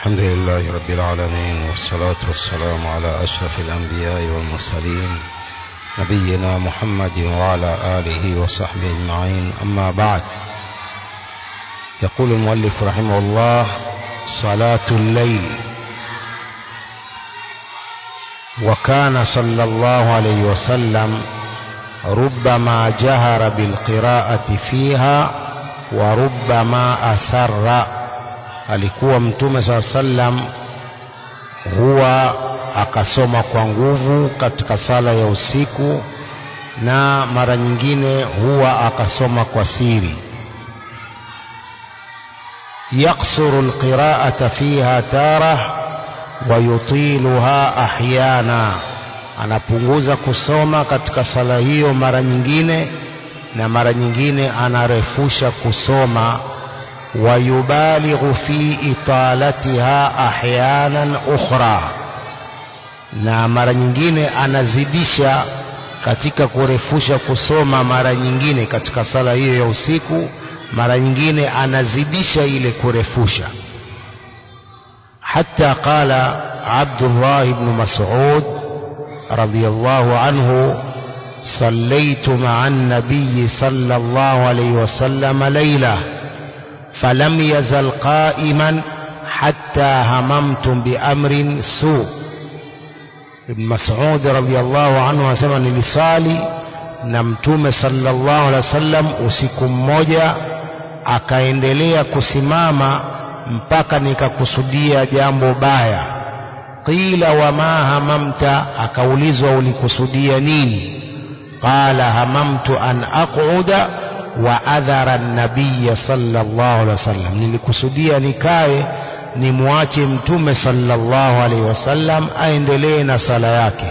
الحمد لله رب العالمين والصلاة والسلام على أشرف الأنبياء والمرسلين نبينا محمد وعلى آله وصحبه أجمعين أما بعد يقول المؤلف رحمه الله صلاة الليل وكان صلى الله عليه وسلم ربما جهر بالقراءة فيها وربما أسر alikuwa mtume saa sallam huwa akasoma kwa nguvu katika sala ya usiku na mara nyingine huwa akasoma kwa siri yaksuru alqira'ata fiha tarah wa yutiluha ahyana anapunguza kusoma katika sala hiyo mara nyingine na mara nyingine anarefusha kusoma ويبالغ في إطالتها أحيانا أخرى na mara nyingine anazidisha katika kurefusha kusoma mara nyingine katika sala hiyo ya usiku mara nyingine anazidisha ile kurefusha حتى قال عبد الله بن مسعود رضي الله عنه صليت مع النبي صلى الله عليه وسلم ليله فلم يزل قائما حتى هممت بأمر سوء ابن مسعود رضي الله عنه anasema nilisali na mtume sallallahu alaihi wasallam usiku mmoja akaendelea kusimama mpaka nikakusudia jambo baya qila wama hamamta akaulizwa ulikusudia nini qala hamamtu an aquda wa adhara nabiya sallallahu alaihi wasallam nilikusudia nikae nimwache mtume sallallahu alaihi wasallam aendelee na sala yake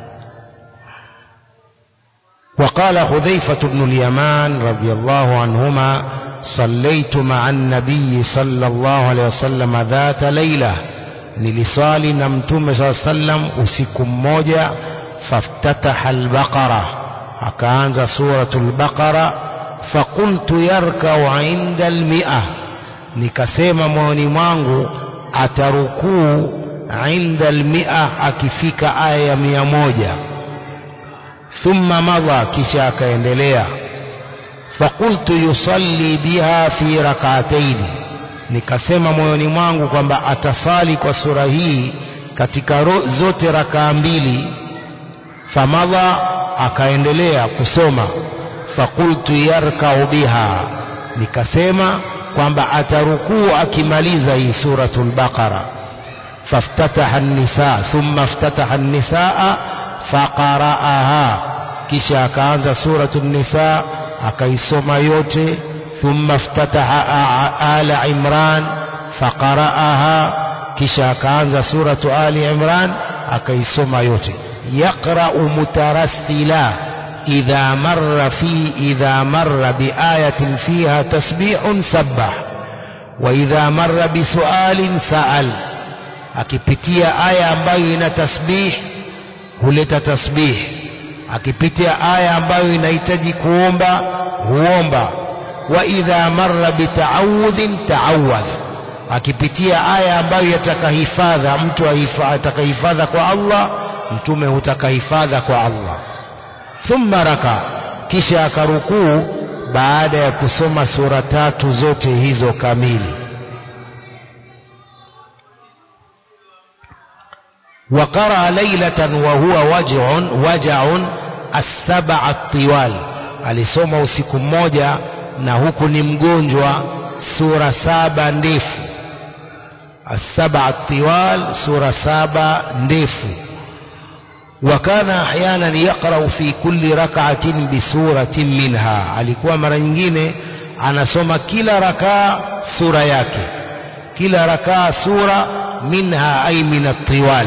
وقال حذيفة بن اليمان رضي الله عنهما صليت مع النبي صلى الله عليه وسلم ذات ليلة nilisali na mtume saa sallam usiku mmoja faftataha albaqara akaanza suratul baqara fakultu yarkau inda almia nikasema moyoni mwangu atarukuu inda almia akifika aya ya mia moja thumma madha kisha akaendelea fakultu yusalli biha fi rakataini nikasema moyoni mwangu kwamba atasali kwa sura hii katika zote rakaa mbili famadha akaendelea kusoma fakultu yarkau biha nikasema kwamba atarukuu akimaliza hii suratul baqara faftataha an-nisa thumma iftataha an-nisaa faqara'aha kisha akaanza suratul nisa akaisoma yote thumma iftataha ala imran faqara'aha kisha akaanza suratu ali imran akaisoma yote yaqra'u mutarassila إذا مر في إذا مر بآية فيها تسبيح سبح وإذا مر بسؤال سأل akipitia aya ambayo ina tasbih huleta tasbih akipitia aya ambayo inahitaji kuomba huomba wa idha marra bitaawudhin taawadh akipitia aya ambayo yatakahifadha mtu atakahifadha kwa Allah mtume hutakahifadha kwa Allah thumma raka kisha akarukuu baada ya kusoma sura tatu zote hizo kamili وقرأ ليلة وهو وجع وجع السبع الطوال alisoma usiku mmoja na huku ni mgonjwa sura saba ndefu السبع الطوال sura saba ndefu وكان احيانا يقرأ في كل ركعة بسورة منها alikuwa mara nyingine anasoma kila rakaa sura yake kila rakaa sura minha ay min at-tiwal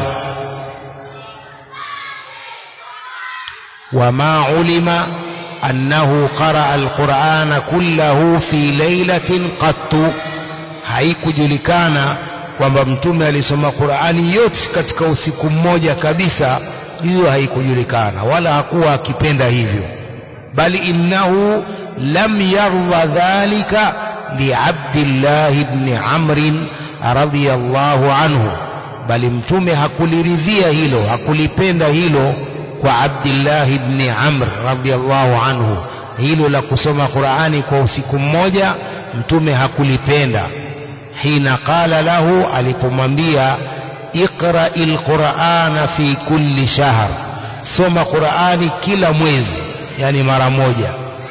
وما علم أنه قرأ القرآن كله في ليلة قط haikujulikana kwamba mtume alisoma Qur'ani yote katika usiku mmoja kabisa hiyo haikujulikana wala hakuwa akipenda hivyo bali innahu lam yarda dhalika liabdillah ibn amr radhiyallahu anhu bali mtume hakuliridhia hilo hakulipenda hilo kwa Abdullah ibn Amr radhiyallahu anhu hilo la kusoma Qur'ani kwa usiku mmoja mtume hakulipenda hina qala lahu alipomwambia iqra alqur'ana fi kulli shahr soma Qur'ani kila mwezi yani mara moja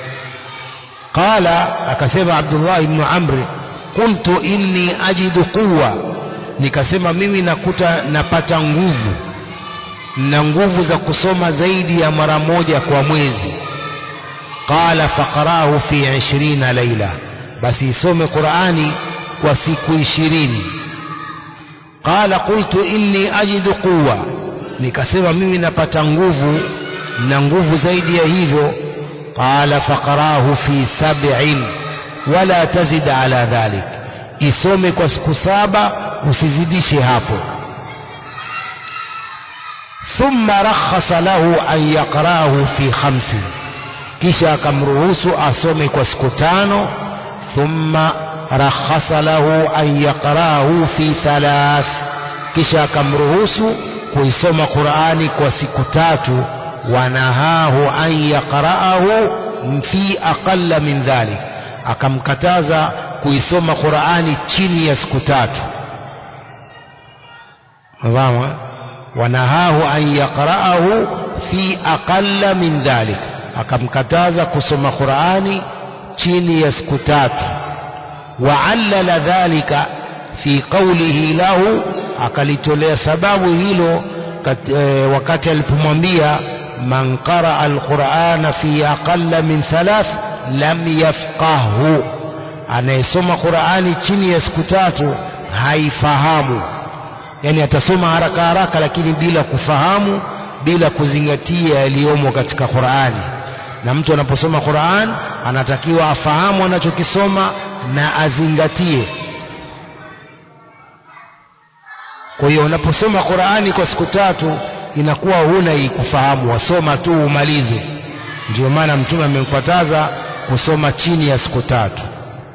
qala akasema Abdullah ibn Amr qultu inni ajidu quwwa nikasema mimi nakuta napata nguvu na nguvu za kusoma zaidi ya mara moja kwa mwezi qala faqarahu fi 20 laila basi isome Qur'ani kwa siku 20 qala qultu inni ajidu quwwa nikasema mimi napata nguvu na nguvu zaidi ya hivyo qala faqarahu fi sab'in wala tazid ala dhalik isome kwa siku saba usizidishe hapo thumma rakhasa lahu an yaqra'ahu fi khamsi kisha akamruhusu asome kwa siku tano thumma rakhasa lahu an yaqra'ahu fi thalath kisha akamruhusu kuisoma Qur'ani kwa siku tatu wanahahu an yaqra'ahu fi aqalla min dhalik akamkataza kuisoma Qur'ani chini ya siku tatu Mfahamu wanahahu an yaqra'ahu fi aqalla min dhalik akamkataza kusoma Qur'ani chini ya siku tatu wa'allala dhalika fi qawlihi lahu akalitolea sababu hilo kat, e, wakati alipomwambia man qaraa alqur'ana fi aqalla min thalath lam yafqahu anayesoma Qur'ani chini ya siku tatu haifahamu yani atasoma haraka haraka lakini bila kufahamu bila kuzingatia yaliyomo katika Qur'ani na mtu anaposoma Qur'an anatakiwa afahamu anachokisoma na azingatie kwa hiyo unaposoma Qur'ani kwa siku tatu inakuwa huna hii kufahamu wasoma tu umalize ndio maana mtume amemkataza kusoma chini ya siku tatu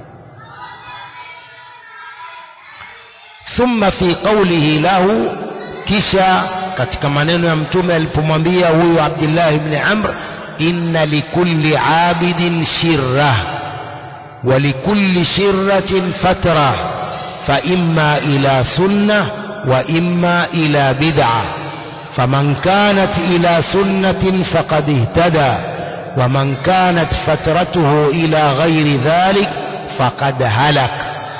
thumma fi qawlihi lahu kisha katika maneno ya mtume alipomwambia huyu Abdullah ibn Amr inna likulli abidin shirra wa likulli shirratin fatra fa imma ila sunnah wa imma ila bid'ah فمن كانت إلى سنة فقد اهتدى ومن كانت فترته إلى غير ذلك فقد هلك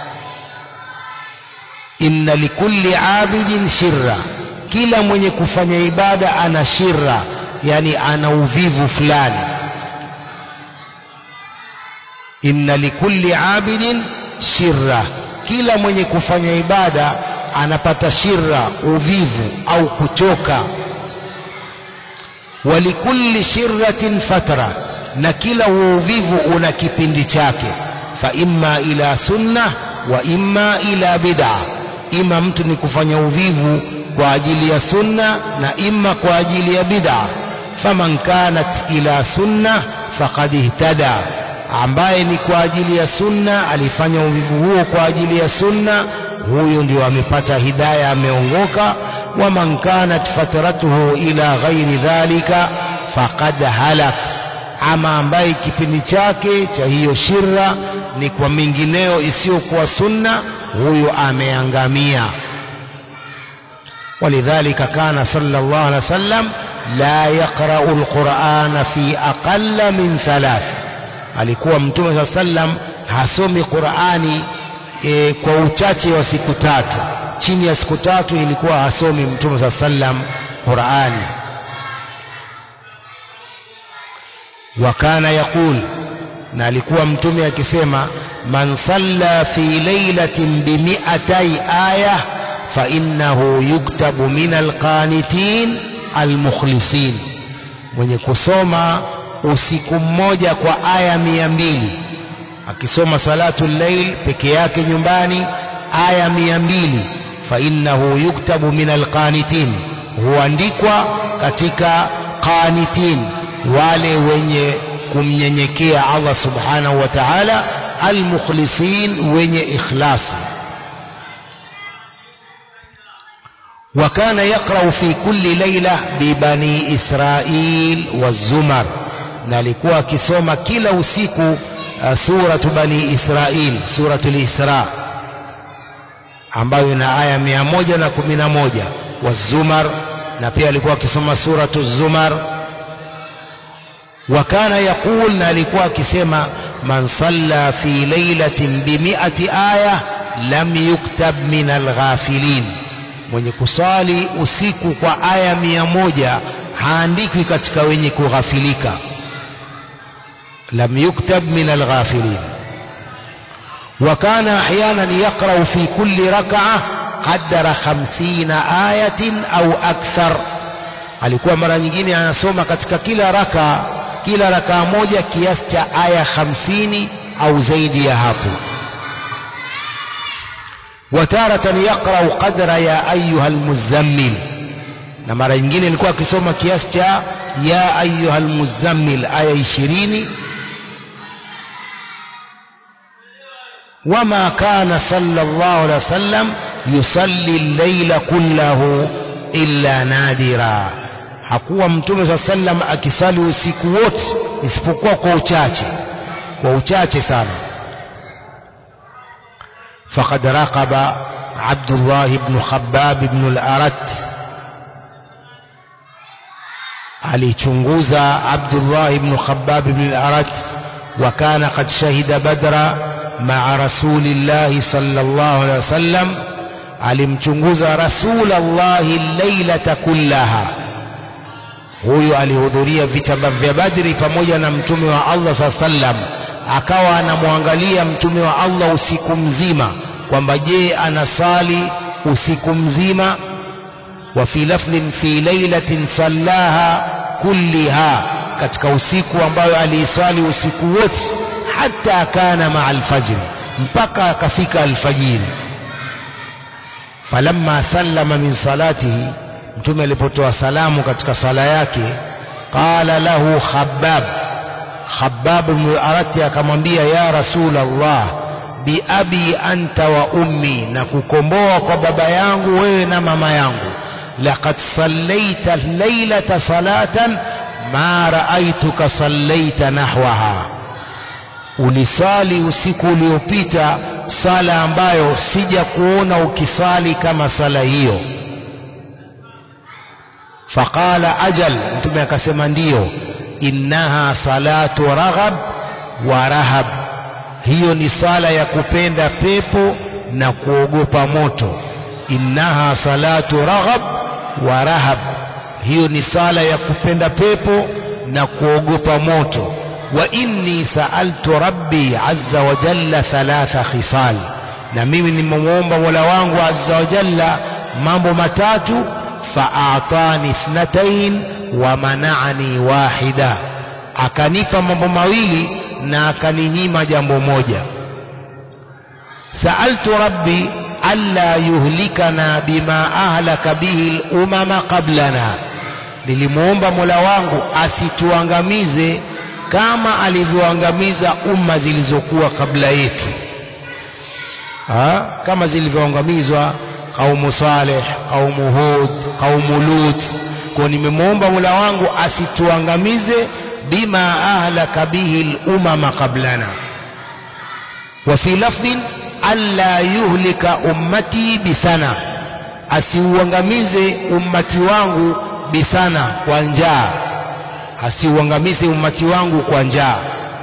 إن لكل عابد شرة kila mwenye kufanya ibada ana shirra yani ana uvivu fulani inna likulli abidin shirra kila mwenye kufanya ibada anapata shirra uvivu au kuchoka walikulli shirratin fatra na kila huo uvivu una kipindi chake fa imma ila sunna wa imma ila bid'a ima mtu ni kufanya uvivu kwa ajili ya sunna na imma kwa ajili ya bid'a faman kanat ila sunna faqad ihtada ambaye ni kwa ajili ya sunna alifanya uvivu huo kwa ajili ya sunna huyo ndio amepata hidaya ameongoka wa man kanat fatratuhu ila ghairi dhalika faqad halak ama ambaye kipindi chake cha hiyo shirra ni kwa mingineo isiyokuwa sunna huyo ameangamia ولذلك كان صلى الله عليه وسلم لا يقرأ القرآن في أقل من ثلاث alikuwa mtume saa sallam hasomi Qur'ani e, kwa uchache wa siku tatu chini ya siku tatu ilikuwa hasomi mtume saa sallam Qur'ani wa kana yaqul na alikuwa mtume akisema man salla fi lailatin bi mi'atai aya fa innahu yuktabu min alqanitin almukhlisin mwenye kusoma usiku mmoja kwa aya mia mbili akisoma salatu llail peke yake nyumbani aya mia mbili fa innahu yuktabu min alqanitin huandikwa katika qanitin wale wenye kumnyenyekea Allah subhanahu wa ta'ala almukhlisin wenye ikhlasi وكان يقرأ في كل ليلة ببني إسرائيل والزمر na alikuwa akisoma kila usiku uh, suratu bani israil suratu lisra ambayo ina aya mia moja na kumi na moja wazumar na pia alikuwa akisoma suratu zumar وكان يقول na alikuwa akisema man salla fi lailatin bimiati aya lam yuktab min alghafilin mwenye kusali usiku kwa aya mia moja haandikwi katika wenye kughafilika lam yuktab min alghafilin وكان أحيانا يقرأ في كل ركعة قدر خمسين آية أو أكثر alikuwa mara nyingine anasoma katika kila raka kila rakaa moja kiasi cha aya hamsini au zaidi ya hapo wataratan yaqrau qadra ya ayuha lmuzammil na mara nyingine ilikuwa akisoma kiasi cha ya ayuha lmuzammil aya ishirini وما كان صلى الله عليه وسلم يصلي الليل كله إلا نادرا hakuwa mtume saa sallam akisali usiku wote isipokuwa kwa uchache kwa uchache sana faqad raqaba abdullah ibn khabbab ibn al-arat alichunguza abdullah ibn khabbab ibn al-arat wa kana qad shahida badra ma'a rasulillahi sallallahu alaihi wasallam alimchunguza rasulallahi lailata kullaha huyu alihudhuria vita vya Badri pamoja na mtume wa Allah saa sallam, akawa anamwangalia mtume wa Allah usiku mzima kwamba je, anasali usiku mzima. wa fi lafdhin fi lailatin sallaha kulliha, katika usiku ambayo aliiswali usiku wote, hata kana maa alfajri, mpaka akafika alfajiri. falamma sallama min salatihi mtume alipotoa salamu katika sala yake qala lahu khabbab khabbab ibn arati akamwambia ya rasul allah biabi anta wa ummi na kukomboa kwa baba yangu wewe na mama yangu laqad sallaita lailata salatan ma raaituka sallaita nahwaha ulisali usiku uliopita sala ambayo sija kuona ukisali kama sala hiyo faqala ajal mtume akasema ndiyo innaha salatu raghab wa rahab hiyo ni sala ya kupenda pepo na kuogopa moto innaha salatu raghab wa rahab hiyo ni sala ya kupenda pepo na kuogopa moto wa inni saaltu rabbi azza wa jalla thalatha khisal na mimi nimemwomba mola wangu azza wa jalla mambo matatu faatani ithnatain wa manani wahida akanipa mambo mawili na akaninyima jambo moja saaltu rabbi alla yuhlikana bima ahlaka bihi lumama qablana nilimwomba mola wangu asituangamize kama alivyoangamiza umma zilizokuwa kabla yetu ha? kama zilivyoangamizwa qaumu saleh qaumu hud qaumu lut kwa nimemwomba mola wangu asituangamize bima ahlaka bihi lumama qablana wa fi lafdhin alla yuhlika ummati bisana asiuangamize ummati wangu bisana kwa njaa asiuangamize ummati wangu kwa njaa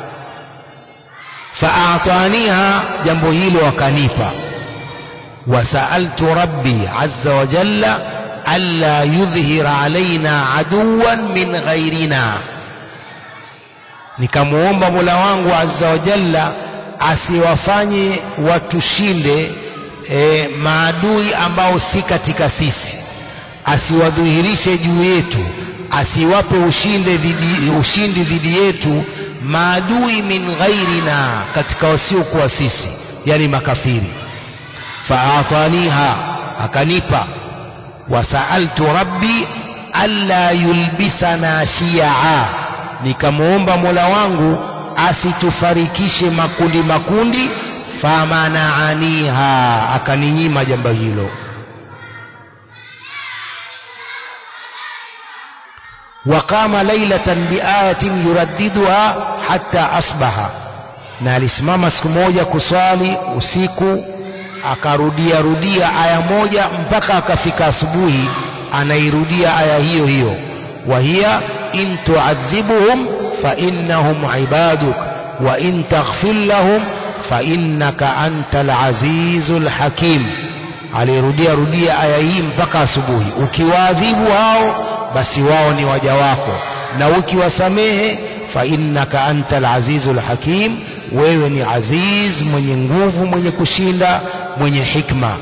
faataniha jambo hilo akanipa wasaaltu rabbi azza wa jalla alla yudhhira alaina aduwan min ghairina nikamwomba mola wangu azza wa jalla asiwafanye watushinde e, maadui ambao si katika sisi asiwadhihirishe juu yetu asiwape ushinde dhidi, ushindi dhidi yetu maadui min ghairina katika wasiokuwa sisi yani makafiri faataniha akanipa wasaaltu rabbi alla yulbisana shiaa nikamwomba mola wangu asitufarikishe makundi makundi famanaaniha akaninyima jambo hilo وقام ليلة بآية يرددها حتى أصبح na alisimama siku moja kuswali usiku akarudia rudia aya moja mpaka akafika asubuhi anairudia aya hiyo hiyo wa hiya in tuadhibuhum fa innahum ibaduk wa in taghfir lahum fa innaka antal azizul hakim alirudia rudia aya hii mpaka asubuhi ukiwaadhibu hao basi wao ni waja wako na ukiwasamehe fa innaka antal azizul hakim wewe ni aziz mwenye nguvu mwenye kushinda mwenye hikma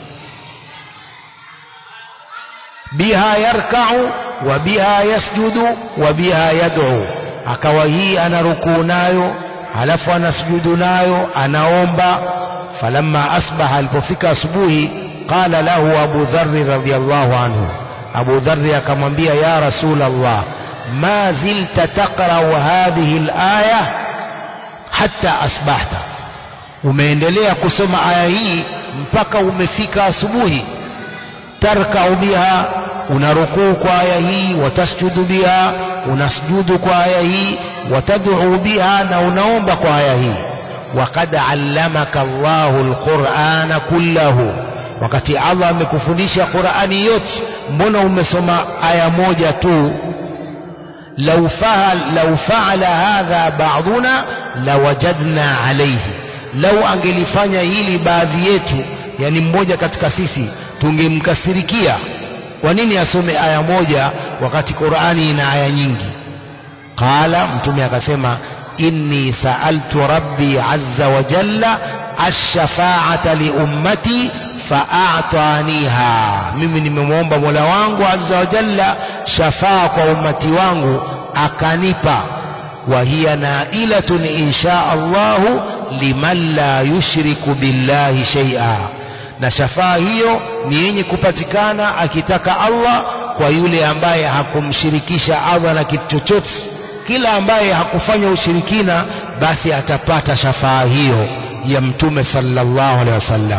biha yarkau wa biha yasjudu wa biha yad'u akawa hii ana rukuu nayo halafu anasujudu nayo anaomba falamma asbaha alipofika asubuhi qala lahu abu dharri radhiyallahu anhu abu dharri akamwambia ya rasul allah ma zilta taqra'u hadhihi alaya hatta asbahta umeendelea kusoma aya hii mpaka umefika asubuhi tarkau biha unarukuu kwa aya hii watasjudu biha unasjudu kwa aya hii watad'u biha na unaomba kwa aya hii وقد علمك الله القرآن كله wakati Allah amekufundisha Qur'ani yote mbona umesoma aya moja tu law fa'al law fa'ala hadha ba'duna lawajadna alayhi law angelifanya hili baadhi yetu yani mmoja katika sisi tungemkasirikia kwa nini asome aya moja wakati Qur'ani ina aya nyingi qala mtume akasema inni sa'altu rabbi azza wa jalla ash-shafa'ata li ummati fa'ataniha mimi nimemwomba Mola wangu azza wa jalla shafaa kwa ummati wangu akanipa wa hiya nailatun insha Allahu liman la yushriku billahi shay'a na shafaa hiyo ni yenye kupatikana akitaka Allah kwa yule ambaye hakumshirikisha Allah na kitu chochote kila ambaye hakufanya ushirikina basi atapata shafaa hiyo ya mtume sallallahu alaihi wasallam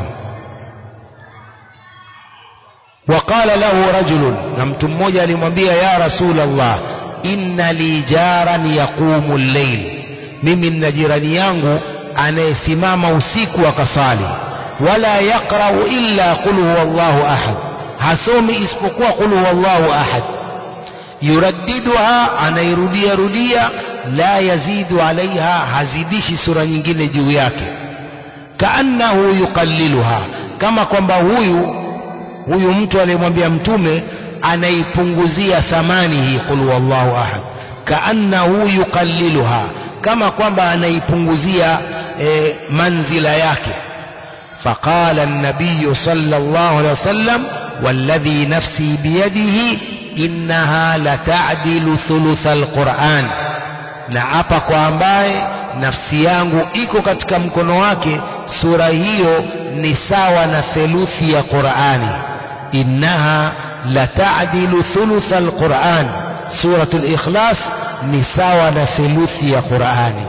وقال له رجل na mtu mmoja alimwambia ya rasul Allah inna li jaran yaqumu al-layl mimi nina jirani yangu anayesimama usiku akasali wala yaqra'u illa qul huwallahu ahad hasomi isipokuwa qul huwallahu ahad yuraddiduha anairudia rudia la yazidu alaiha hazidishi sura nyingine juu yake kaannahu yuqalliluha kama kwamba huyu huyu mtu aliyemwambia mtume anaipunguzia thamani hii qul wallahu ahad kaannahu yuqalliluha kama kwamba anaipunguzia e, manzila yake فقال النبي صلى الله عليه وسلم والذي نفسي بيده إنها لتعدل ثلث القرآن na hapa kwa ambaye nafsi yangu iko katika mkono wake sura hiyo ni sawa na theluthi ya Qur'ani innaha latadilu thuluth alquran suratul ikhlas ni sawa na theluthi ya Qur'ani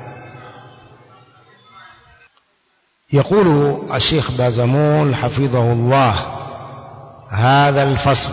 يقول الشيخ بازمول حفظه الله هذا الفصل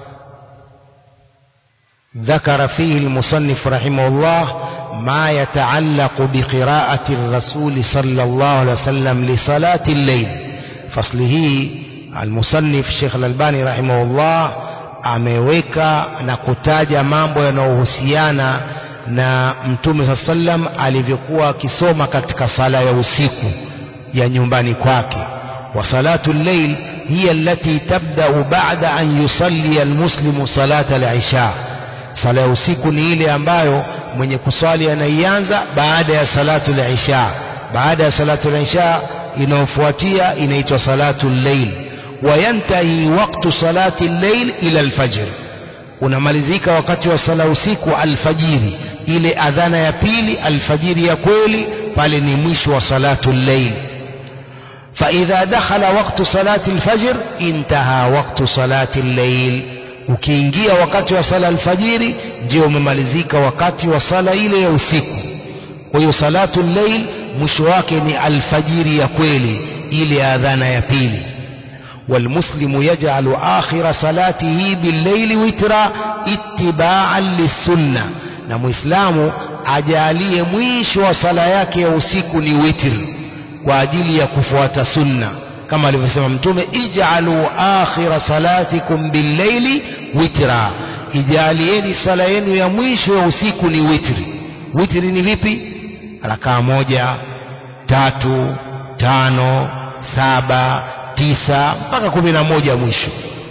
ذكر فيه المصنف رحمه الله ما يتعلق بقراءة الرسول صلى الله عليه وسلم لصلاة الليل فصله المصنف الشيخ الألباني رحمه الله ameweka na kutaja mambo yanayohusiana na mtume saa sallam alivyokuwa akisoma katika sala ya usiku ya nyumbani kwake wa salatu llail hiya allati tabda'u ba'da an yusalli almuslimu salata al-isha sala ya usiku ni ile ambayo mwenye kuswali anaianza baada ya salatu al-isha baada ya salatu al-isha inayofuatia inaitwa salatu al-layl wayantahi waqtu salati al-layl ila al-fajr unamalizika wakati wa sala usiku alfajiri ile adhana ya pili alfajiri ya kweli pale ni mwisho wa salatu al-layl فإذا دخل وقت صلاة الفجر انتهى وقت صلاة الليل ukiingia wakati wa sala alfajiri ndio umemalizika wakati wa sala ile ya usiku kwa hiyo salatu llail mwisho wake ni alfajiri ya kweli ile adhana ya pili والمسلم يجعل آخر صلاته بالليل وترا اتباعا للسنة na muislamu ajalie mwisho wa sala yake ya usiku ni witr kwa ajili ya kufuata sunna kama alivyosema mtume ij'alu akhira salatikum billayli witra ijalieni sala yenu ya mwisho ya usiku ni witri witri ni vipi rakaa moja tatu tano saba tisa mpaka kumi na moja mwisho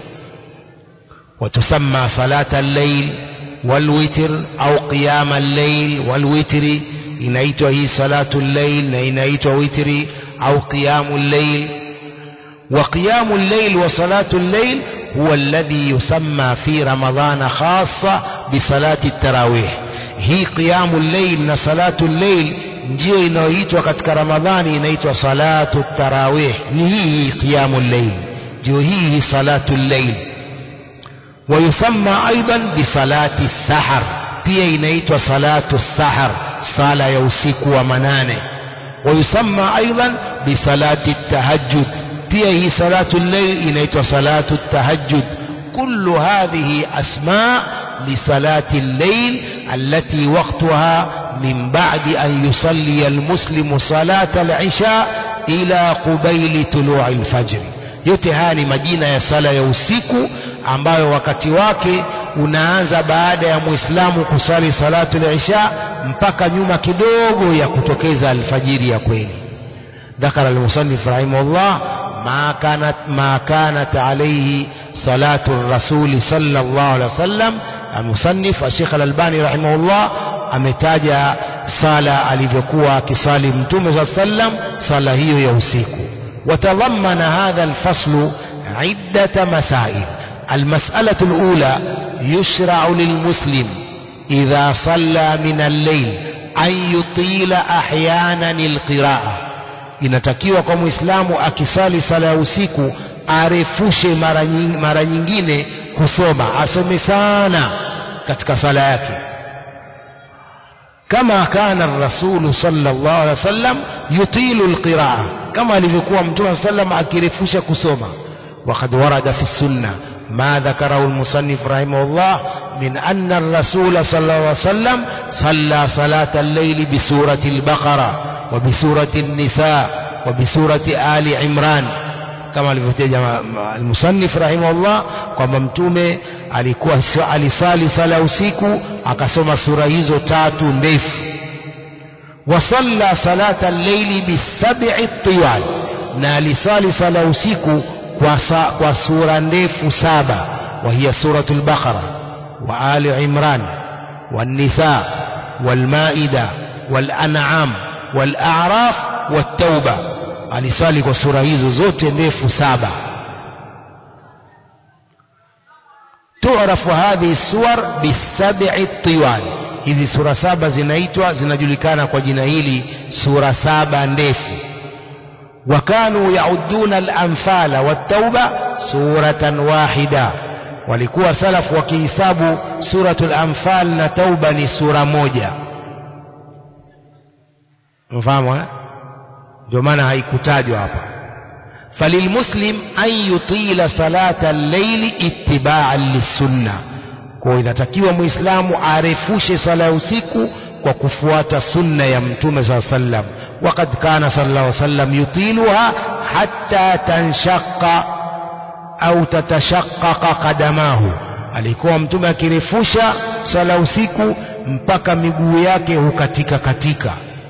وتسمى صلاة الليل والوتر أو قيام الليل والوتر inaitwa hii salatu llail na inaitwa witri au qiyamu llail wa qiyamu llail wa salatu llail huwa alladhi yusamma fi ramadhana khassa bi salati tarawih hii qiyamu llail na salatu llail ndio inayoitwa katika ramadhani inaitwa salatu tarawih ni hii qiyamu llail ndio hii salatu llail ويسمى أيضا بصلاة السحر pia inaitwa salatu sahar sala ya usiku wa manane ويسمى أيضا بصلاة التهجد pia hii salatu llail inaitwa salatu التهجد كل هذه أسماء لصلاة الليل التي وقتها من بعد أن يصلي المسلم صلاة العشاء إلى قبيل طلوع الفجر yote haya ni majina ya sala ya usiku ambayo wakati wake unaanza baada ya muislamu kusali salatu al-isha mpaka nyuma kidogo ya kutokeza alfajiri ya kweli ذكر المصنف رحمه الله ما كانت ما كانت عليه صلاة الرسول صلى الله عليه وسلم المصنف الشيخ الألباني رحمه الله ametaja sala alivyokuwa akisali mtume صلى الله عليه وسلم sala hiyo ya usiku وتضمن هذا الفصل عدة مسائل المسألة الأولى يشرع للمسلم إذا صلى من الليل أن يطيل أحيانا القراءة inatakiwa kwa muislamu akisali sala ya usiku arefushe mara nying, mara nyingine kusoma asome sana katika sala yake kama kana rasulu sallallahu alaihi wasallam yutilu alqiraa kama alivyokuwa mtume sallam akirefusha kusoma وقد ورد في السنة ما ذكره المصنف رحمه الله من أن الرسول صلى الله عليه وسلم صلى صلاة الليل بسورة البقرة وبسورة النساء وبسورة آل عمران kama alivyotaja almusannif rahimahullah kwamba mtume alikuwa alisali sala usiku akasoma sura hizo tatu ndefu wasalla salata al-layli bisab'i tiwal na alisali sala usiku kwa, sa, kwa sura ndefu saba وهي سورة البقرة وآل عمران والنساء والمائدة والأنعام والأعراف والتوبة aliswali kwa sura hizo zote ndefu saba tuarafu hadhihi suwar bisabi tiwal hizi sura saba zinaitwa zinajulikana kwa jina hili sura saba ndefu وكانوا يعدون الأنفال والتوبة سورة واحدة walikuwa salafu wakihisabu suratul anfal na tauba ni sura moja mfahamu eh? ndio maana haikutajwa hapa falilmuslim an yutila salata al-layli ittiba'an lisunna kwa inatakiwa muislamu arefushe sala ya usiku kwa kufuata sunna ya mtume saa sallam وقد كان صلى الله عليه وسلم يطيلها حتى تنشق au tatashaqaqa qadamahu alikuwa mtume akirefusha sala usiku mpaka miguu yake hukatika katika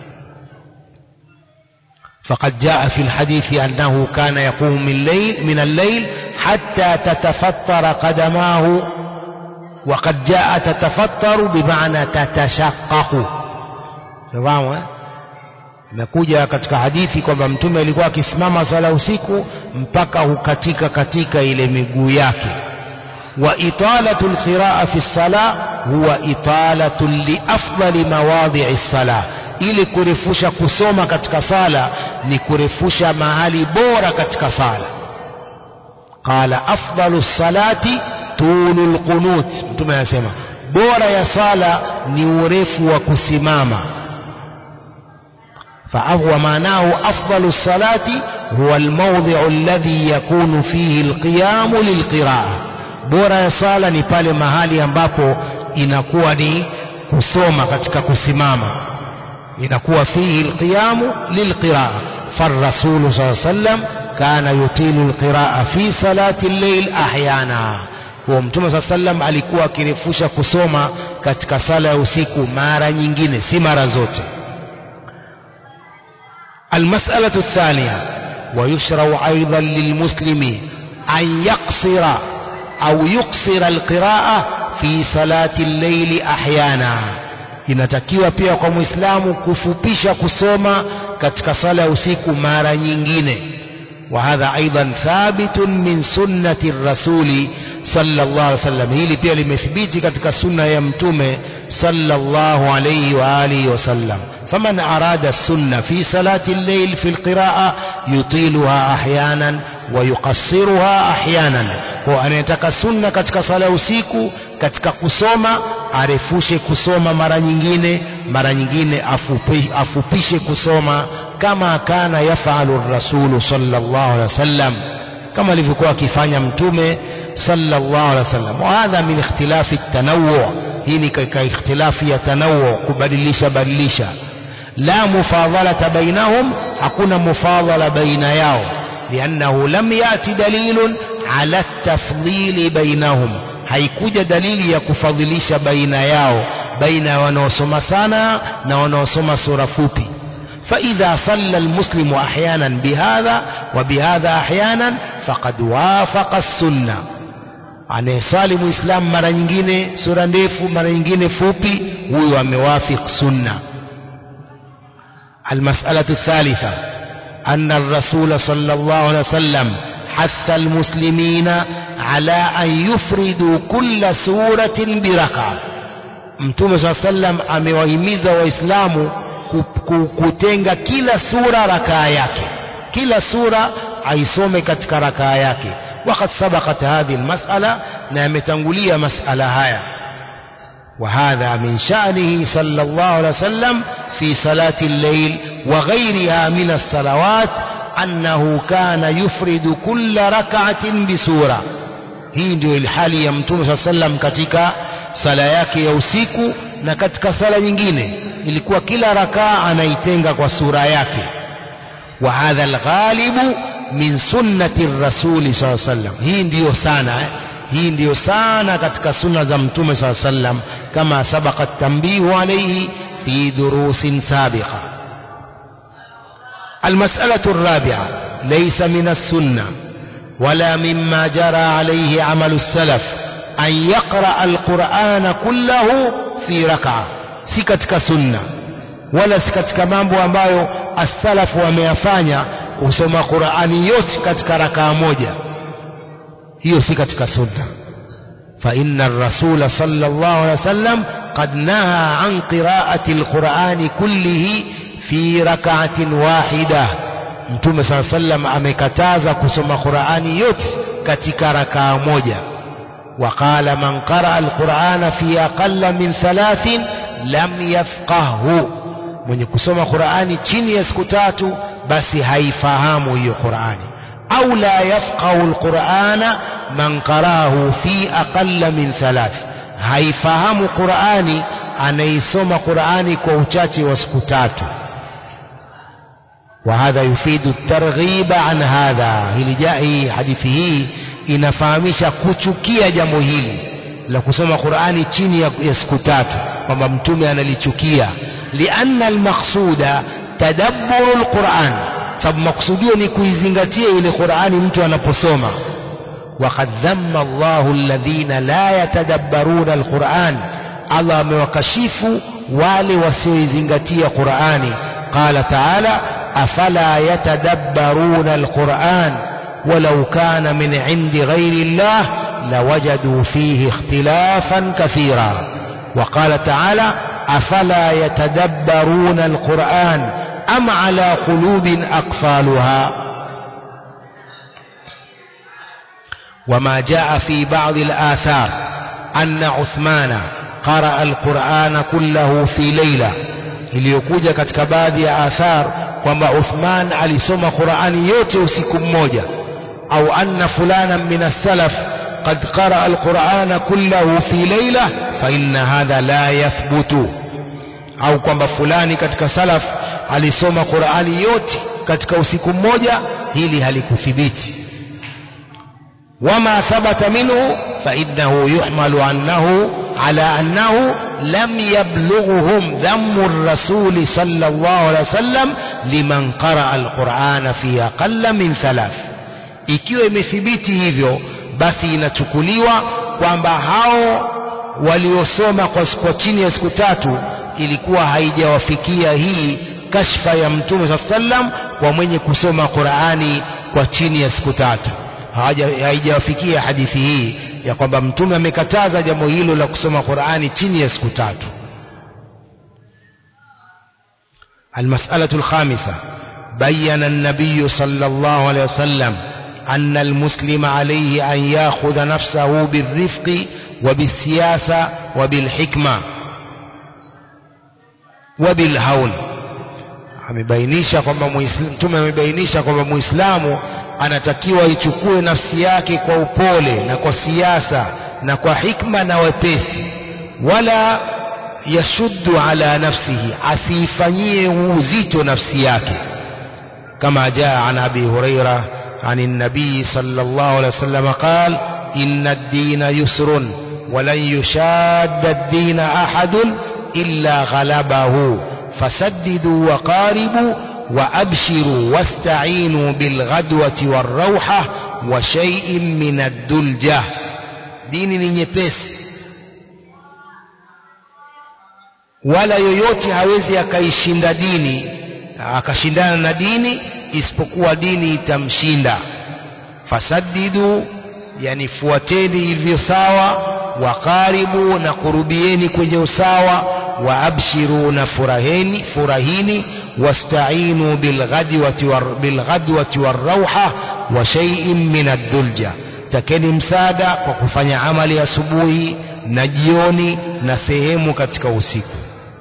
فقد جاء في الحديث أنه كان يقوم من الليل من الليل حتى تتفطر قدماه وقد جاء تتفطر بمعنى تتشقق تمام imekuja katika hadithi kwamba mtume alikuwa akisimama sala usiku mpaka hukatika katika ile miguu yake wa italatu alqiraa fi sala huwa italatu li afdali mawadhi'i sala ili kurefusha kusoma katika sala ni kurefusha mahali bora katika sala qala afdalu salati tulul qunut mtume anasema bora ya sala ni urefu wa kusimama فهو معناه أفضل الصلاة هو الموضع الذي يكون فيه القيام للقراءة bora ya sala ni pale mahali ambapo inakuwa ni kusoma katika kusimama inakuwa fihi alqiyamu lilqiraa فالرسول صلى الله عليه وسلم كان يطيل القراءة في صلاة الليل أحيانا huo mtume saa sallam alikuwa akirefusha kusoma katika sala ya usiku mara nyingine si mara zote المسألة الثانية ويشرع أيضا للمسلم أن يقصر أو يقصر القراءة في صلاة الليل أحيانا inatakiwa pia kwa muislamu kufupisha kusoma katika sala ya usiku mara nyingine وهذا أيضا ثابت من سنة الرسول صلى الله عليه وسلم hili pia limethibiti katika sunna ya mtume صلى الله عليه وآله وسلم فمن أراد السنة في صلاة الليل في القراءة يطيلها أحيانا ويقصرها أحيانا kwa anayetaka sunna katika sala ya usiku katika kusoma arefushe kusoma mara nyingine mara nyingine afupi, afupishe kusoma kama kana yafalu rasulu sallallahu alaihi wasallam kama alivyokuwa akifanya mtume sallallahu alaihi wasallam wa hadha min ikhtilafi tanawwu hii ni katika ikhtilafi ya tanawwu kubadilisha badilisha la mufadhalata bainahum hakuna mufadhala baina yao لأنه لم يأتي دليل على التفضيل بينهم haikuja dalili ya kufadhilisha baina yao baina ya wanaosoma sana na wanaosoma sura fupi فإذا صلى المسلم أحيانا بهذا وبهذا أحيانا فقد وافق السنة anayeswali muislam mara nyingine sura ndefu mara nyingine fupi huyo amewafiq sunna almasalatu الثالثة أن الرسول صلى الله عليه وسلم حث المسلمين على أن يفردوا كل سورة بركعة mtume saa sallam amewahimiza waislamu kutenga kila sura rakaa yake kila sura aisome katika rakaa yake wakad sabakat hadhihi lmasala na yametangulia masala haya وهذا من شأنه صلى الله عليه وسلم في صلاة الليل وغيرها من الصلوات أنه كان يفرد كل ركعة بسورة hii ndio ilhali ya mtume saa sallam katika sala yake ya usiku na katika sala nyingine ilikuwa kila rakaa anaitenga kwa sura yake wa hadha alghalibu min sunnati rasuli saa sallam hii ndiyo sana eh? hii ndiyo sana katika sunna za mtume saa sallam kama sabaka tambihu alaihi fi durusin sabiqa المسألة الرابعة ليس من السنة ولا مما جرى عليه عمل السلف أن يقرأ القرآن كله في ركعة سكتك سنة ولا سكتك مambo ambayo السلف wameyafanya kusoma Qur'ani yote katika rakaa moja hiyo si katika sunna فإن الرسول صلى الله عليه وسلم قد نهى عن قراءة القرآن كله في ركعة واحدة mtume saa sallam amekataza kusoma qurani yote katika rakaa moja waqala man qaraa alqurana fi aqalla min thalathin lam yafqahhu mwenye kusoma qurani chini ya siku tatu basi haifahamu hiyo qurani au la yafqahu alqurana man qaraahu fi aqalla min thalath haifahamu qurani anaisoma qurani kwa uchache wa siku tatu وهذا يفيد الترغيب عن هذا hili hii hadithi hii inafahamisha kuchukia jambo hili la kusoma Qur'ani chini ya, ya siku tatu kwamba mtume analichukia lianna almaqsuda tadabburu alquran sababu maksudio ni kuizingatia ile Qur'ani mtu anaposoma وقد ذم الله الذين لا يتدبرون القرآن الله amewakashifu wale wasioizingatia Qur'ani قال تعالى أفلا يتدبرون القرآن ولو كان من عند غير الله لوجدوا فيه اختلافا كثيرا وقال تعالى أفلا يتدبرون القرآن أم على قلوب أقفالها وما جاء في بعض الآثار أن عثمان قرأ القرآن كله في ليلة iliyokuja katika baadhi ya athar kwamba Uthman alisoma Qur'ani yote usiku mmoja au anna fulana min as-salaf qad qara al-Qur'ana kullahu fi layla fa inna hadha la yathbutu au kwamba fulani katika salaf alisoma Qur'ani yote katika usiku mmoja hili halikuthibiti وما ثبت منه فإنه يحمل عنه على أنه لم يبلغهم ذم الرسول صلى الله عليه وسلم لمن قرأ القرآن في أقل من ثلاث ikiwa imethibiti hivyo basi inachukuliwa kwamba hao waliosoma kwa, kwa chini ya siku tatu ilikuwa haijawafikia hii kashfa ya mtume saa sallam kwa mwenye kusoma Qur'ani kwa chini ya siku tatu haijawafikia hadithi hii ya kwamba mtume amekataza jambo hilo la kusoma Qur'ani chini ya siku tatu المسألة الخامسة بين النبي صلى الله عليه وسلم أن المسلم عليه أن يأخذ نفسه بالرفق وبالسياسة وبالحكمة وبالهول amebainisha kwamba mtume amebainisha kwamba muislamu anatakiwa ichukue nafsi yake kwa upole na kwa siasa na kwa hikma na wepesi wala yashuddu ala nafsihi asiifanyie uzito nafsi yake kama jaa an abi huraira عن النبي صلى الله عليه وسلم قال إن الدين يسر ولن يشاد الدين أحد إلا غلبه فسددوا وقاربوا وأبشروا واستعينوا بالغدوة والروحة وشيء من الدلجة دين نيبس wala yoyote hawezi akaishinda dini akashindana na dini isipokuwa dini itamshinda fasadidu yani fuateni hivyo sawa wakaribu na kurubieni kwenye usawa waabshiru na furaheni furahini wastainu bilghadwati war, bilghadwati warauha wa shay'in min ad-dulja takeni msaada kwa kufanya amali asubuhi na jioni na sehemu katika usiku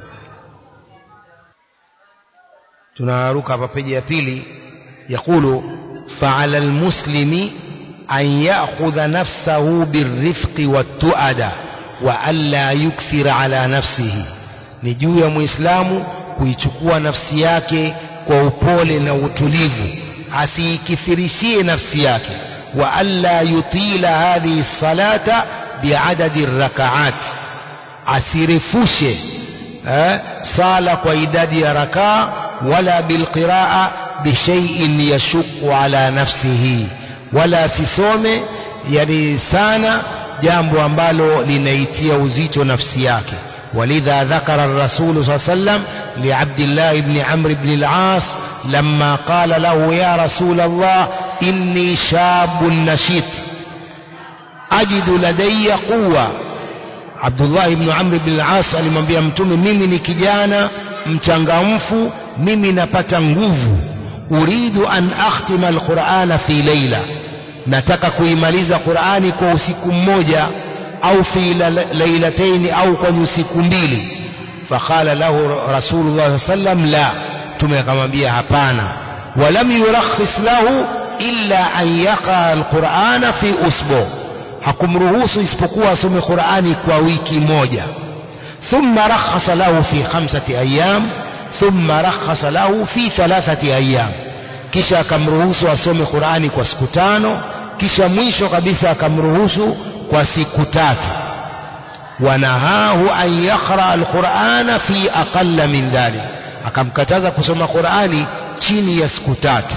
tunaruka hapa peji ya pili yakulu fa'ala almuslimi an ya'khudha nafsahu birrifqi wattuada wa alla yukthira ala nafsihi ni juu ya muislamu kuichukua nafsi yake kwa upole na utulivu asiikithirishie nafsi yake wa alla yutila hadhihi salata biadadi rakaat asirefushe eh, sala kwa idadi ya rakaa wala bilqiraa bishaiin yashuku ala nafsihi wala asisome yani sana jambo ambalo linaitia uzito nafsi yake ولذا ذكر الرسول صلى الله عليه وسلم لعبد الله بن عمرو بن العاص لما قال له يا رسول الله إني شاب نشيط أجد لدي قوة عبد الله بن عمرو بن العاص alimwambia mtume mimi ni kijana mchangamfu mimi napata nguvu uridu an akhtima alqur'ana fi layla nataka kuimaliza qur'ani kwa usiku mmoja au fi lailataini au kwa usiku mbili faqala lahu rasulullah sallam la tume akamwambia hapana walam yurakhis lahu illa an yaqa alqur'ana fi usbu hakumruhusu isipokuwa asome qur'ani kwa wiki moja thumma rakhasa lahu fi khamsati ayyam thumma rakhasa lahu fi thalathati ayyam kisha akamruhusu asome qur'ani kwa siku tano kisha mwisho kabisa akamruhusu kwa siku tatu wanahahu an yaqra alqur'ana fi aqalla min dhalik akamkataza kusoma qur'ani chini ya siku tatu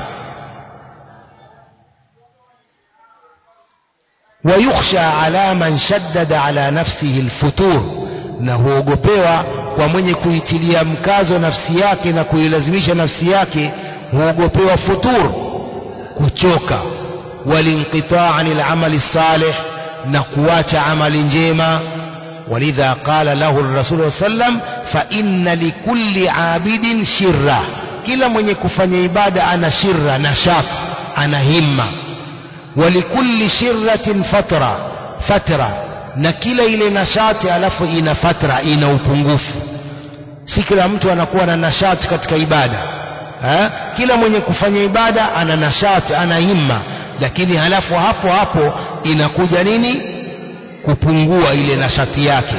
ويخشى على من شدد على نفسه الفتور na huogopewa kwa mwenye kuitilia mkazo nafsi yake na kuilazimisha nafsi yake huogopewa futur kuchoka walinqitaa anil amali salih na kuacha amali njema walidha qala lahu rasul sallam fa inna likulli abidin shirra kila mwenye kufanya ibada ana shirra nashat ana himma walikulli shirratin fatra fatra na kila ile nashati alafu ina fatra ina upungufu si kila mtu anakuwa na nashati katika ibada ha? kila mwenye kufanya ibada ana nashati ana himma lakini halafu hapo hapo inakuja nini kupungua ile nashati yake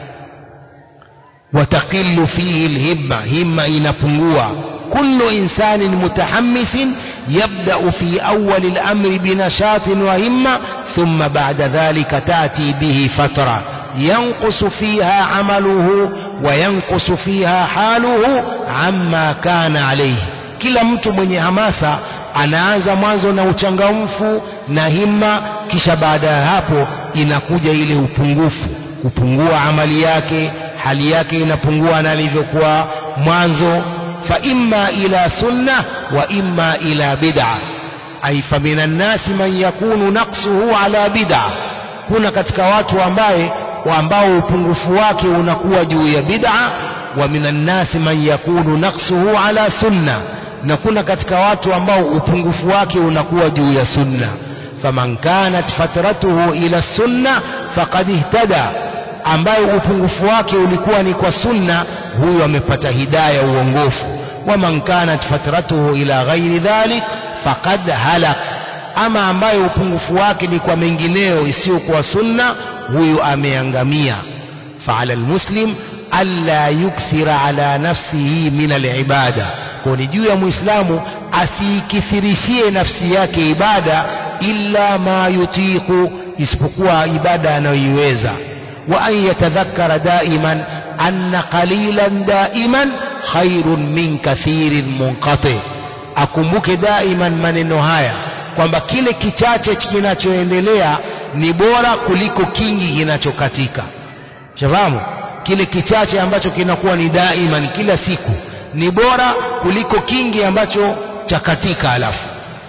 wataqilu fihi lhimma himma inapungua kullu insanin mutahammisin yabda'u fi awwali al-amri binashatin wa himma thumma ba'da dhalika ta'ti bihi fatra ينقص فيها عمله وينقص فيها حاله عما كان عليه kila mtu mwenye hamasa anaanza mwanzo na uchangamfu na himma kisha baada ya hapo inakuja ile upungufu kupungua amali yake hali yake inapungua na alivyokuwa mwanzo fa imma ila sunna wa imma ila bid'a ay famina nnasi man yakunu naqsuhu ala bid'a kuna katika watu ambaye ambao upungufu wake unakuwa juu ya bid'a wa minan nasi man yakunu naqsuhu ala sunna na kuna katika watu ambao upungufu wake unakuwa juu ya sunna faman kanat fatratuhu ila sunna faqad ihtada ambaye upungufu wake ulikuwa ni kwa sunna huyo amepata hidaya uongofu waman kanat fatratuhu ila ghairi dhalik faqad halak ama ambaye upungufu wake ni kwa mengineo isiyokuwa sunna huyu ameangamia faala almuslim alla yukthira ala nafsihi min alibada kwa ni juu ya muislamu asiikithirishie nafsi yake ibada illa ma yutiqu isipokuwa ibada anayoiweza wa an yatadhakkara daiman anna qalilan daiman khairun min kathirin munqati akumbuke daiman maneno haya kwamba kile kichache kinachoendelea ni bora kuliko kingi kinachokatika shafahamu kile kichache ambacho kinakuwa ni daima ni kila siku ni bora kuliko kingi ambacho chakatika alafu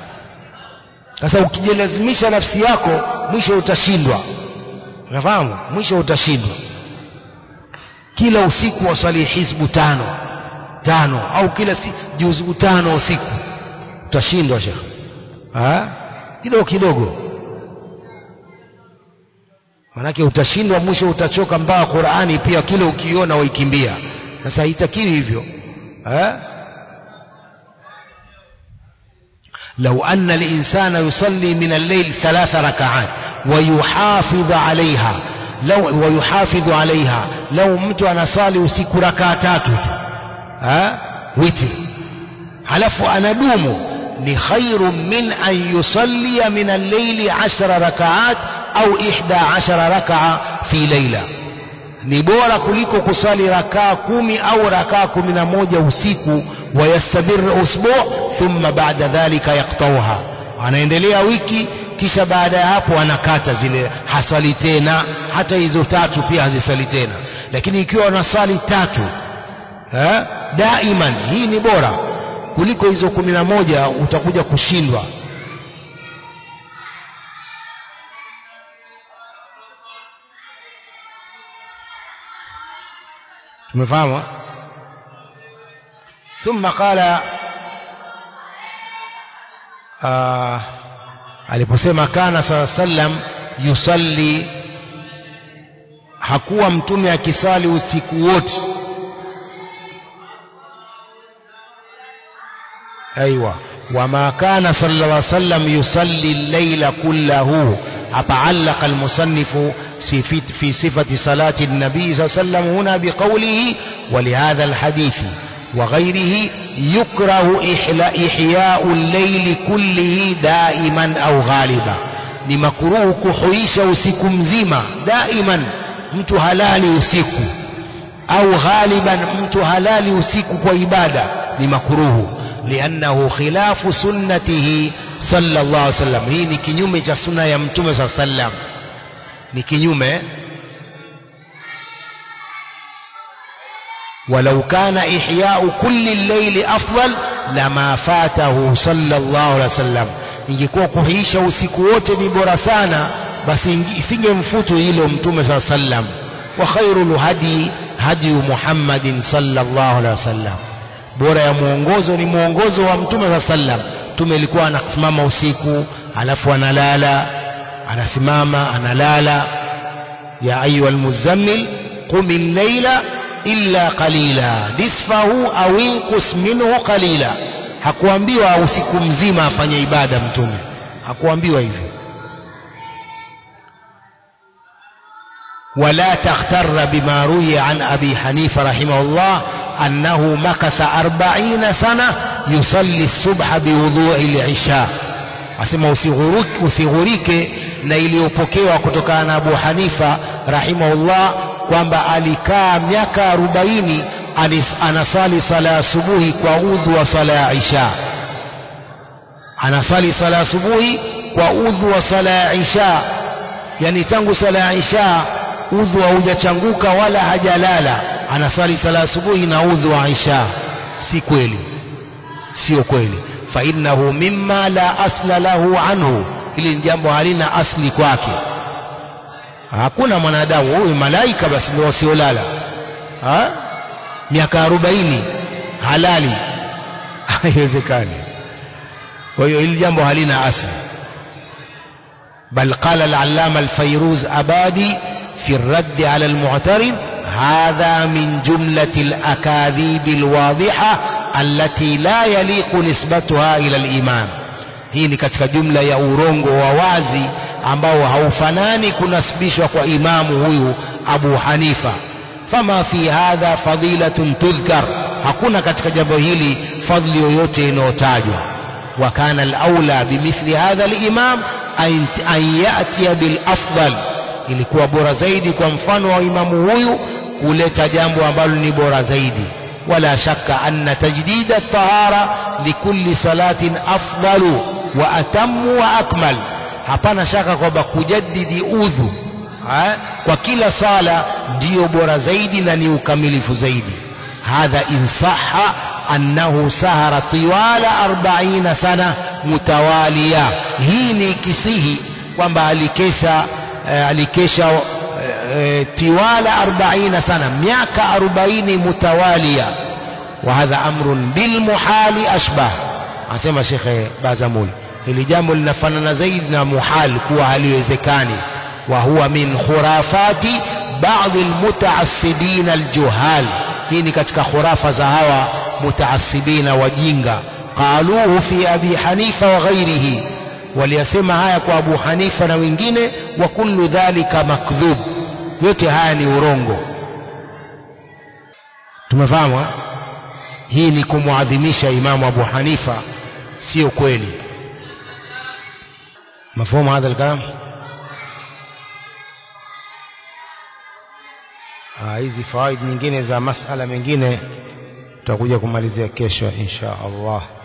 sasa ukijilazimisha nafsi yako mwisho utashindwa unafahamu mwisho utashindwa kila usiku wasali hizbu tano tano au kila si, juzu tano usiku utashindwa shekhe kidogo kidogo manake utashindwa mwisho utachoka mpaka Qur'ani pia kile ukiona waikimbia sasa haitakiwi hivyo eh لو أن الإنسان يصلي من الليل ثلاث ركعات ويحافظ عليها لو ويحافظ عليها لو mtu anasali usiku rakaa tatu tu eh witri halafu anadumu ni khairu min an yusalli min al-layli 10 rakaat au ihda ashara rakaa fi laila ni bora kuliko kusali rakaa kumi au rakaa kumi na moja usiku wayastabir usbu thumma baada dhalika yaktauha anaendelea wiki kisha baada ya hapo anakata zile hasali tena hata hizo tatu pia hazisali tena lakini ikiwa wanasali tatu eh, daiman hii ni bora kuliko hizo kumi na moja utakuja kushindwa tumefahamu ثم قال آه aliposema kana saa sallam yusalli hakuwa mtume akisali usiku wote ايوه وما كان صلى الله عليه وسلم يصلي الليل كله أتعلق المصنف في صفة صلاة النبي صلى الله عليه وسلم هنا بقوله ولهذا الحديث وغيره يكره إحياء الليل كله دائما أو غالبا ni makuruhu kuhuisha usiku mzima daiman mtu halali usiku au ghaliban mtu halali usiku kwa ibada ni makuruhu liannahu khilafu sunnatihi sallallahu alaihi wasallam hii ni kinyume cha sunna ya mtume saa sallam ni kinyume ولو كان إحياء كل الليل أفضل لما فاته صلى الله عليه وسلم ingekuwa kuhiisha usiku wote ni bora sana basi isingemfutu hilo mtume saa sallam wa khairul hadi hadi muhammadin sallallahu alaihi wasallam bora ya mwongozo ni mwongozo wa mtume saa sallam mtume ilikuwa anasimama usiku alafu analala anasimama analala ya ayuha almuzammil qum al-layla illa qalila nisfahu aw inqus minhu qalila hakuambiwa usiku mzima afanye ibada mtume hakuambiwa hivyo ولا تغتر بما روي عن أبي حنيفة رحمه الله أنه مكث أربعين سنة يصلي الصبح بوضوء العشاء asema usighurike na iliyopokewa kutokana na Abu Hanifa rahimahullah kwamba alikaa miaka arobaini anasali sala ya asubuhi kwa udhu wa sala ya isha anasali sala ya asubuhi kwa udhu wa sala ya isha yani tangu sala ya isha udhu haujachanguka wala hajalala anasali sala asubuhi na udhu wa isha si kweli sio kweli fa innahu mimma la asla lahu anhu hili ni jambo halina asli kwake hakuna mwanadamu huyu malaika basi ndio wasiolala miaka arobaini halali haiwezekani kwa hiyo hili jambo halina asli بل قال العلامة الفيروز أبادي في الرد على المعترض هذا من جملة الأكاذيب الواضحة التي لا يليق نسبتها إلى الإمام hii ni katika jumla ya urongo wa wazi ambao haufanani kunasibishwa kwa imamu huyu Abu Hanifa fama fi hadha fadilatun tudhkar hakuna katika jambo hili fadli yoyote inayotajwa wa kana al-aula bimithli hadha al-imam an yatiya bil afdal ilikuwa bora zaidi kwa mfano wa imamu huyu kuleta jambo ambalo ni bora zaidi wala shakka anna tajdid at-tahara likulli salatin afdalu wa atammu wa akmal hapana shaka kwamba kujaddidi udhu ha? kwa kila sala ndiyo bora zaidi na ni ukamilifu zaidi hadha in sahha annahu sahara tiwala 40 sana mutawaliya hii ni kisihi kwamba alikesha eh, alikesha eh, tiwala 40 sana miaka 40 mutawalia wa hadha amrun bil muhali ashbah anasema shekhe bazamuli hili jambo linafanana zaidi na muhal kuwa haliwezekani wa huwa min khurafati baadhi almutaassibina aljuhal hii ni katika khurafa za hawa mutaassibina wajinga qaluhu fi abi hanifa wa ghairihi waliyasema haya kwa abu hanifa na wengine wa kullu dhalika makdhub yote haya ni urongo tumefahamu hii ni kumwadhimisha imamu abu hanifa sio kweli مفهوم هذا الكلام hizi fawaid nyingine za masala mengine tutakuja kumalizia kesho insha Allah